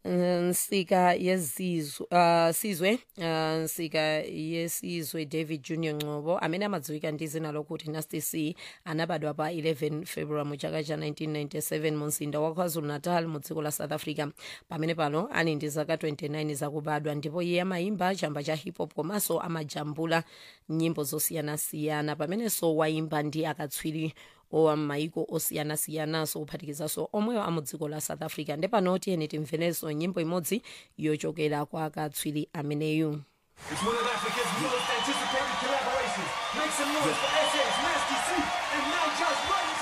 nsika yezizwe uh, sizwe uh, nsika yesizwe david junior ngcobo amene amadziwika ndi zina lokuti nasty c anabadwa pa 11 february mu chaka cha 1997 mu mzinda wa kwazulu natal mu dziko la south africa pamene pano ali ndi zaka 29 zakubadwa ndipo iye amayimba chamba cha hip hop komanso amajambula nyimbo zosiyanasiyana pamenenso wayimba ndi akatswiri owa m'mayiko osiyanasiyanaso kuphatikizaso omweyo a mu dziko la south africa ndepano tiyeni timverenso nyimbo imodzi yochokera kwa akatswiri ameneyu It's one of Africa's most anticipated collaborations. Make some noise for SS, Nasty C, and now just right